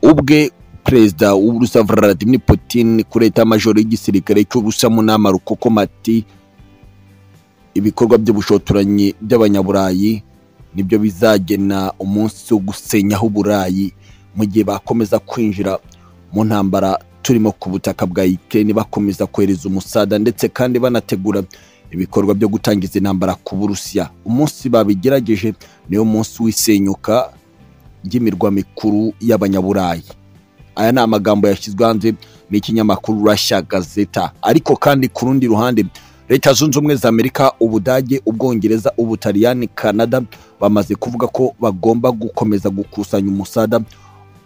ubwe perezida w'uburusiya vladimir putin kuri leta majoro y'igisirikare cy'uburusiya mu nama rukokomati ibikorwa by'ubushotoranyi by'abanyaburayi nibyo bizagena umunsi wo gusenyaho uburayi mu gihe bakomeza kwinjira mu ntambara turimo ku butaka bwa Ukraine bakomeza kohereza umusada ndetse kandi banategura ibikorwa byo gutangiza intambara ku Burusiya umunsi babigerageje niyo munsi w'isenyuka ry'imirwa mikuru y'abanyaburayi aya ni amagambo yashyizwe hanze n'ikinyamakuru Russia Gazeta ariko kandi ku rundi ruhande leta zunze ubumwe za amerika ubudage ubwongereza ubutaliyani canada bamaze kuvuga ko bagomba gukomeza gukusanya umusada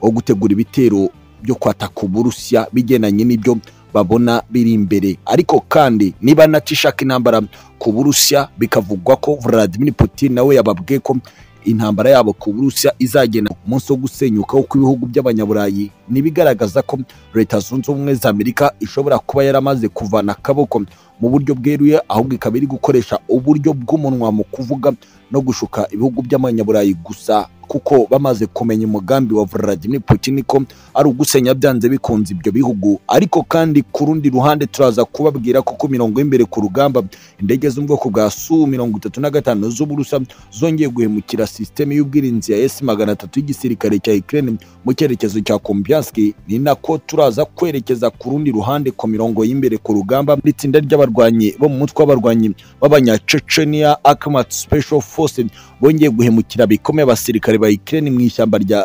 wo gutegura ibitero byo kwataka uburusiya bigendanye n'ibyo babona biri imbere ariko kandi niba natishaka intambara ku burusiya bikavugwa ko vladimir putin nawe yababwiye ko intambara yabo ku burusiya izagenda umunsi wo gusenyuka kw'ibihugu by'abanyaburayi ntibigaragaza ko leta zunze ubumwe za amerika ishobora kuba yaramaze kuvana akaboko mu buryo bweruye ahubwo ikaba iri gukoresha uburyo bw'umunwa mu kuvuga no gushuka ibihugu by'abanyaburayi gusa kuko bamaze kumenya umugambi wa Vladimir Putin ko ari ugusenya byanze bikunze ibyo bihugu ariko kandi ku rundi ruhande turaza kubabwira ko ku mirongo y'imbere ku rugamba indege zo mu bwoko bwa Su mirongo itatu na gatanu z'uburusa zongeye guhemukira sisiteme y'ubwirinzi ya S magana atatu y'igisirikare cya Ukraine mu cyerekezo cya Kumpiansk ni nako turaza kwerekeza ku rundi ruhande ku mirongo y'imbere ku rugamba n'itsinda ry'abarwanyi bo mu mutwe w'abarwanyi b'abanyacecenia Akhmat Special Force bongeye guhemukira bikomeye abasirikare ba Ukraine mu ishyamba rya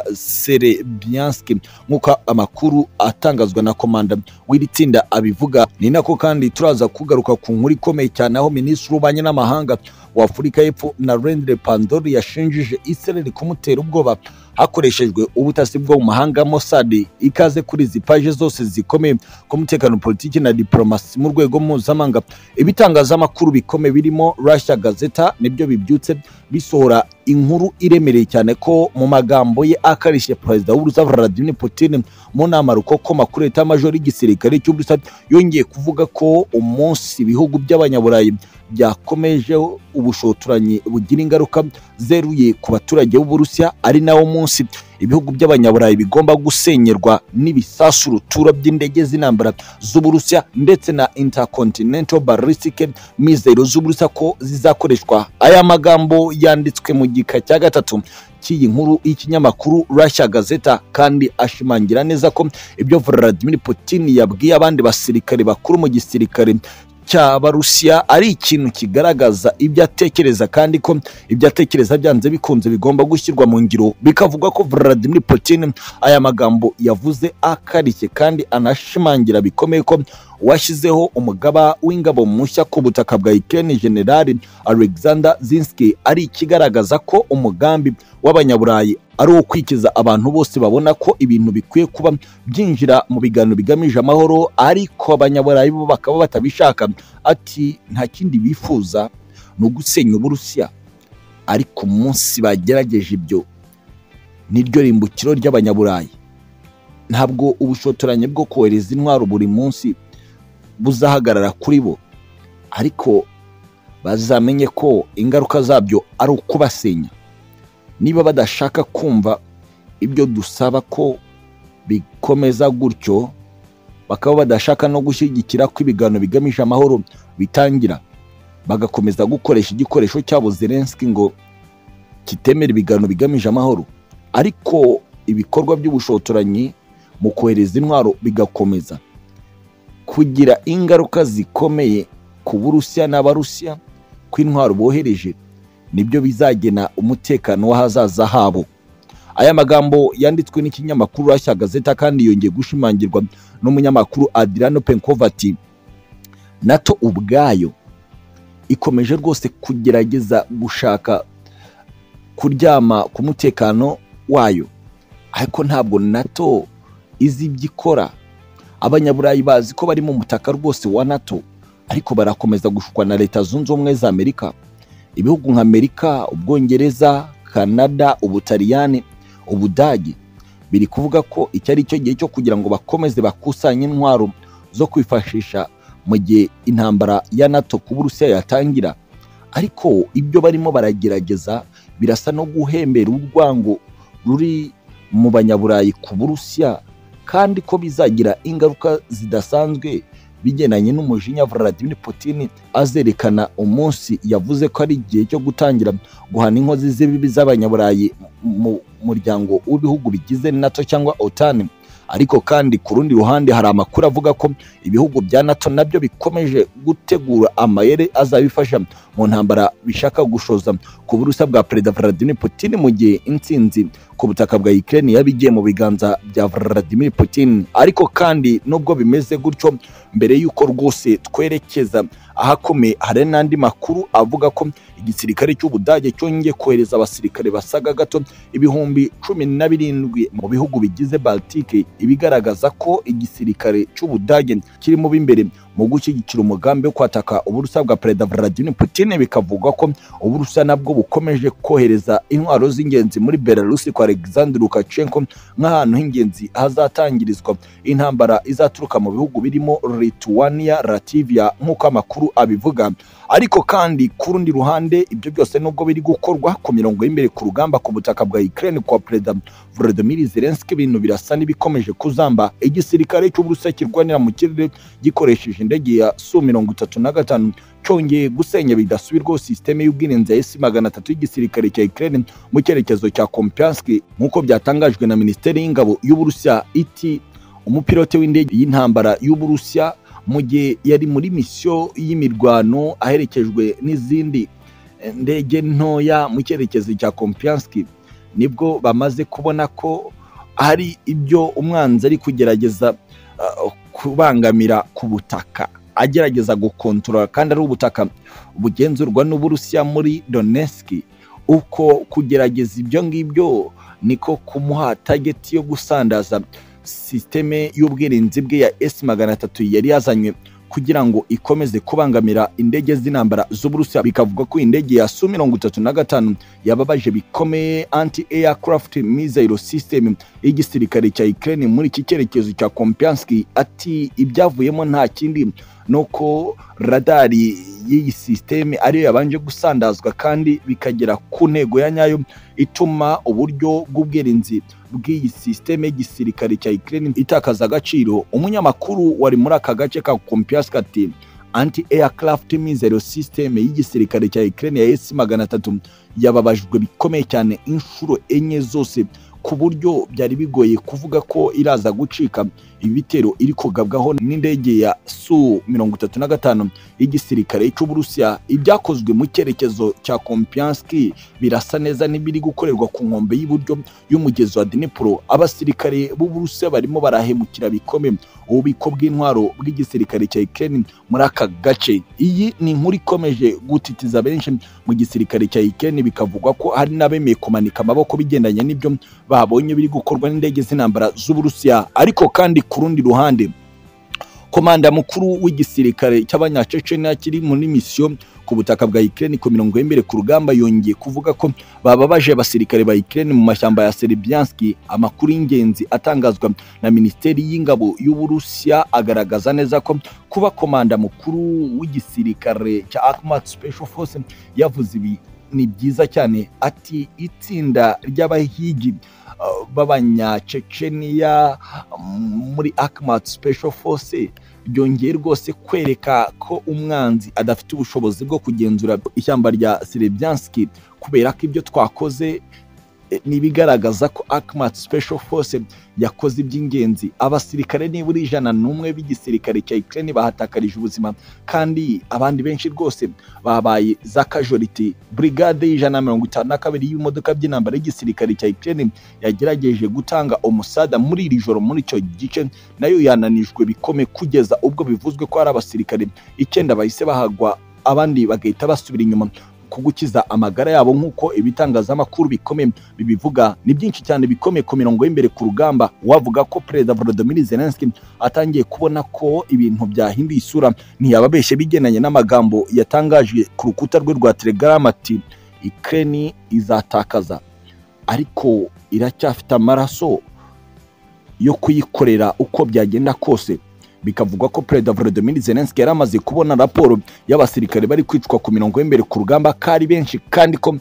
Serebiansk nk'uko amakuru atangazwa na komanda w'iri tsinda abivuga ni nako kandi turaza kugaruka ku nkuru ikomeye cyane aho minisitiri w'ububanyi n'amahanga wa Afurika y'Epfo Narendra Pandori yashinjije Israel kumutera ubwoba hakoreshejwe ubutasi bwo mu mahanga Mossad ikaze kuri izi paje zose zikomeye ku mutekano politiki na diplomasi mu rwego mpuzamahanga ibitangazamakuru bikomeye birimo Russia Gazeta nibyo bibyutse bisohora inkuru iremereye cyane ko mu magambo ye akarishye perezida w'urusa Vladimir Putin mu nama rukokoma kuri leta majoro y'igisirikare cy'uburusa yongeye kuvuga ko umunsi ibihugu by'abanyaburayi byakomeje ubushotoranyi bugira ingaruka zeruye ku baturage b'uburusiya ari nawo munsi ibihugu by'abanyaburayi bigomba gusenyerwa n'ibisasu rutura by'indege z'intambara z'uburusiya ndetse na intercontinental ballistic mizero z'uburusiya ko zizakoreshwa aya magambo yanditswe mu gika cya gatatu cy'iyi nkuru y'ikinyamakuru Russia Gazeta kandi ashimangira neza ko ibyo Vladimir Putin yabwiye abandi basirikare bakuru mu gisirikare cy'abarusiya ari ikintu kigaragaza ibyo atekereza kandi ko ibyo atekereza byanze bikunze bigomba gushyirwa mu ngiro bikavugwa ko Vladimir Putin aya magambo yavuze akarishye kandi anashimangira bikomeye ko washyizeho umugaba w'ingabo mushya ku butaka bwa Ukraine General Alexander Zinski ari ikigaragaza ko umugambi w'abanyaburayi ari uwo kwikiza abantu bose babona ko ibintu bikwiye kuba byinjira mu biganiro bigamije amahoro ariko abanyaburayi bo bakaba batabishaka ati nta kindi bifuza ni ugusenya uburusiya ariko umunsi bagerageje ibyo niryo rimbukiro ry'abanyaburayi ntabwo ubushotoranyi bwo kohereza intwaro buri munsi buzahagarara kuri bo ariko bazamenye ko ingaruka zabyo ari ukubasenya niba badashaka kumva ibyo dusaba ko bikomeza gutyo bakaba badashaka no gushyigikira ko ibiganiro bigamije amahoro bitangira bagakomeza gukoresha igikoresho cyabo Zelensky ngo kitemera ibiganiro bigamije amahoro ariko ibikorwa by'ubushotoranyi mu kohereza intwaro bigakomeza kugira ingaruka zikomeye ku burusiya n'abarusiya ko intwaro bohereje nibyo bizagena umutekano w'ahazaza habo aya magambo yanditswe n'ikinyamakuru Russia Gazeta kandi yongeye gushimangirwa n'umunyamakuru Adriano Penkov ati NATO ubwayo ikomeje rwose kugerageza gushaka kuryama ku mutekano wayo ariko ntabwo NATO izi ibyo ikora abanyaburayi bazi ko bari mu mutaka rwose wa NATO ariko barakomeza gushukwa na leta zunze ubumwe za Amerika ibihugu nka amerika ubwongereza canada ubutaliyani ubudage biri kuvuga ko iki ari cyo gihe cyo kugira ngo bakomeze bakusanye intwaro zo kwifashisha mu gihe intambara ya nato ku burusiya yatangira ariko ibyo barimo baragerageza birasa no guhembera urwango ruri mu banyaburayi ku burusiya kandi ko bizagira ingaruka zidasanzwe bigendanye n'umujinya Vladimir Putin azerekana umunsi yavuze ko ari igihe cyo gutangira guhana inkozi z'ibibi z'abanyaburayi mu muryango w'ibihugu bigize NATO cyangwa OTAN ariko kandi ku rundi ruhande hari amakuru avuga ko ibihugu bya NATO nabyo bikomeje gutegura amayeri azabifasha mu ntambara bishaka gushoza ku burusa bwa Perezida Vladimir Putin mu gihe intsinzi ku butaka bwa Ukraine yaba igiye mu biganza bya Vladimir Putin ariko kandi nubwo bimeze gutyo mbere y'uko rwose twerekeza ahakomeye hari n'andi makuru avuga ko igisirikare cy'ubudage cyongeye kohereza abasirikare basaga gato ibihumbi cumi na birindwi mu bihugu bigize baltike ibigaragaza ko igisirikare cy'ubudage kirimo b'imbere mu gushyigikira umugambi wo kwataka uburusa bwa perezida Vladimir Putin bikavugwa ko uburusa nabwo bukomeje kohereza intwaro z'ingenzi muri Belarus kwa Alexander Lukashenko nk'ahantu h'ingenzi hazatangirizwa intambara izaturuka mu bihugu birimo Lithuania, Latvia nk'uko amakuru abivuga ariko kandi ku rundi ruhande ibyo byose nubwo biri gukorwa ku mirongo y'imbere ku rugamba ku butaka bwa Ukraine kwa perezida Volodymyr Zelensky ibintu birasa n'ibikomeje kuzamba igisirikare cy'uburusiya kirwanira mu kirere gikoresheje indege ya Su mirongo itatu na gatanu cyongeye gusenya bidasubirwaho sisiteme y'ubwirinzi ya esi magana atatu y'igisirikare cya Ukraine mu cyerekezo cya Kompiansk nk'uko byatangajwe na Minisiteri y'Ingabo y'Uburusiya iti umupilote w'indege y'intambara y'Uburusiya mu gihe yari muri misiyo y'imirwano aherekejwe n'izindi ndege ntoya mu cyerekezo cya Kompiansk nibwo bamaze kubona ko hari ibyo umwanzi ari kugerageza uh, kubangamira ku butaka agerageza gukontorora kandi ari ubutaka bugenzurwa n'uburusiya muri Donetsk uko kugerageza ibyo ngibyo niko kumuha tageti yo gusandaza sisiteme y'ubwirinzi bwe ya S magana atatu yari yazanywe kugira ngo ikomeze kubangamira indege z'intambara z'uburusiya bikavuga ko indege ya su mirongo itatu na gatanu yababaje bikomeye anti aircraft missile system y'igisirikare cya Ukraine muri iki cyerekezo cya Kompiansk ati ibyavuyemo nta kindi nuko radari y'iyi sisiteme ariyo yabanje gusandazwa kandi bikagera ku ntego ya nyayo ituma uburyo bw'ubwirinzi bw'iyi sisiteme y'igisirikare cya Ukraine itakaza agaciro umunyamakuru wari muri aka gace ka Kompiansk ati anti aircraft missile system y'igisirikare cya Ukraine ya S magana atatu yababajwe bikomeye cyane inshuro enye zose ku buryo byari bigoye kuvuga ko iraza gucika ibitero iri kugabwaho n'indege ya Su mirongo itatu na gatanu y'igisirikare cy'Uburusiya ibyakozwe mu cyerekezo cya Kompiansk birasa neza n'ibiri gukorerwa ku nkombe y'iburyo y'umugezi wa Dnipro abasirikare b'Uburusiya barimo barahemukira bikomeye ububiko bw'intwaro bw'igisirikare cya Ukraine muri aka gace iyi ni inkuru ikomeje gutitiza benshi mu gisirikare cya Ukraine bikavugwa ko hari n'abemeye kumanika amaboko bigendanye n'ibyo babonye biri gukorwa n'indege z'intambara z'Uburusiya ariko kandi ku rundi ruhande komanda mukuru w'igisirikare cy'abanyacecenia kiri muri misiyo ku butaka bwa Ukraine ku mirongo y'imbere ku rugamba yongeye kuvuga ko bababaje abasirikare ba Ukraine mu mashyamba ya Serbyansk amakuru y'ingenzi atangazwa na Minisiteri y'Ingabo y'Uburusiya agaragaza neza ko kuba komanda mukuru w'igisirikare cya Akhmat Special Force yavuze ibi ni byiza cyane ati itsinda ry'abahigi uh, b'abanyaceceniya muri Akhmat Special Force byongeye rwose kwereka ko umwanzi adafite ubushobozi bwo kugenzura ishyamba rya Serebyansk kubera ko ibyo twakoze nibigaragaza ko Akhmat Special Force yakoze iby'ingenzi abasirikare nibura ijana n'umwe b'igisirikare cya Ukraine bahatakarije ubuzima kandi abandi benshi rwose babaye za casualty brigade y'ijana na mirongo itanu na kabiri y'imodoka by'intambara y'igisirikare cya Ukraine yagerageje gutanga umusada muri iri joro muri icyo gice nayo yananijwe bikomeye kugeza ubwo bivuzwe ko hari abasirikare icyenda bahise bahagwa abandi bagahita basubira inyuma kugukiza amagara yabo nk'uko ibitangazamakuru bikomeye bibivuga ni byinshi cyane bikomeye ku mirongo y'imbere ku rugamba wavuga ko perezida Volodymyr Zelensky atangiye kubona ko ibintu byahinduye isura ntiyababeshye bigendanye n'amagambo yatangaje ku rukuta rwe rwa Telegram ati Ukraine izatakaza ariko iracyafite amaraso yo kuyikorera uko byagenda kose bikavugwa ko perezida Volodymyr Zelensky yari amaze kubona raporo y'abasirikare bari kwicwa ku mirongo y'imbere ku rugamba ko ari benshi kandi ko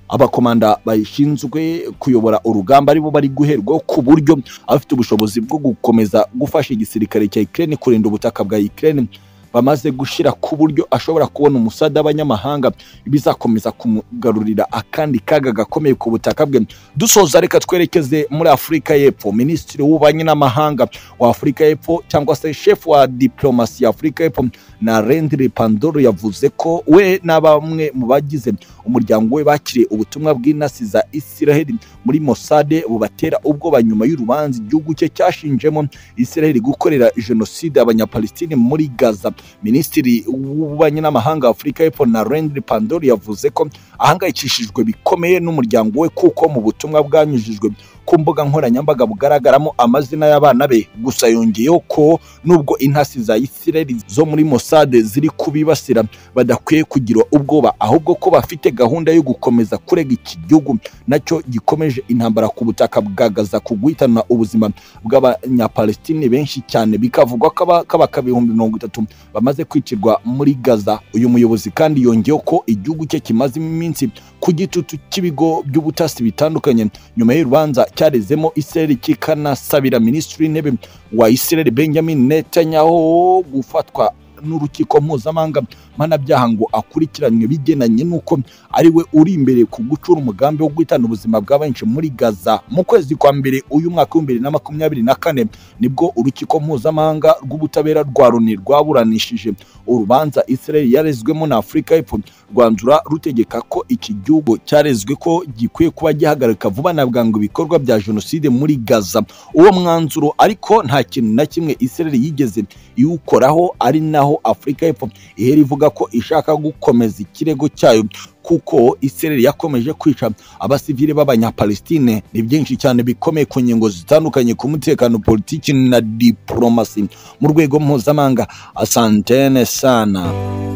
abakomanda bashinzwe kuyobora urugamba aribo bari guherwa ku buryo abafite ubushobozi bwo gukomeza gufasha igisirikare cya Ukraine kurinda ubutaka bwa Ukraine bamaze gushira ku buryo ashobora kubona umusada w'abanyamahanga bizakomeza kumugarurira akandi kaga gakomeye ku butaka bwe dusoza reka twerekeze muri afurika y'epfo minisitiri w'ububanyi n'amahanga wa afurika y'epfo cyangwa se shefu wa diplomasi ya afurika y'epfo na rendiri pandoro yavuze ko we na bamwe mu bagize umuryango we bakiriye ubutumwa bw'intasi za isiraheli muri mosade bubatera ubwoba nyuma y'urubanza igihugu cye cyashinjemo isiraheli gukorera jenoside abanyapalestine muri gaza minisitiri w'ububanyi n'amahanga wa afurika y'epfo na rendiri pandori yavuze ko ahangayikishijwe bikomeye n'umuryango we kuko mu butumwa bwanyujijwe ku mbuga nkoranyambaga bugaragaramo amazina y'abana be gusa yongeyeho ko nubwo intasi za isireli zo muri mosade ziri kubibasira badakwiye kugira ubwoba ahubwo ko bafite gahunda yo gukomeza kurega iki gihugu nacyo gikomeje intambara ku butaka bwa gaza ku guhitana ubuzima bw'abanyapalestine benshi cyane bikavugwa ko abakabaka ibihumbi mirongo itatu bamaze kwicirwa muri Gaza uyu muyobozi kandi yongeyeho ko igihugu cye kimaze iminsi ku gitutu cy'ibigo by'ubutasi bitandukanye nyuma y'urubanza cyarezemo Israel kikanasabira minisitiri w'intebe wa Israel Benjamin Netanyahu gufatwa n'urukiko mpuzamahanga mpanabyaha ngo akurikiranwe bigenanye n'uko ari we uri imbere ku gucura umugambi wo guhitana ubuzima bwa benshi muri Gaza mu kwezi kwa mbere uyu mwaka w'ibihumbi bibiri na makumyabiri na kane nibwo urukiko mpuzamahanga rw'ubutabera rwa Loni rwaburanishije urubanza Israel yarezwemo na Afurika y'Epfo rwanzura rutegeka ko iki gihugu cyarezwe ko gikwiye kuba gihagarika vuba na bwangu ibikorwa bya jenoside muri Gaza uwo mwanzuro ariko nta kintu na kimwe Israel yigeze iwukoraho ari naho Afurika y'Epfo ihera ivuga ivuga ko ishaka gukomeza ikirego cyayo kuko Israel yakomeje kwica abasivile b'abanyapalestine ni byinshi cyane bikomeye ku ngingo zitandukanye ku mutekano politiki na diplomasi mu rwego mpuzamahanga asantene sana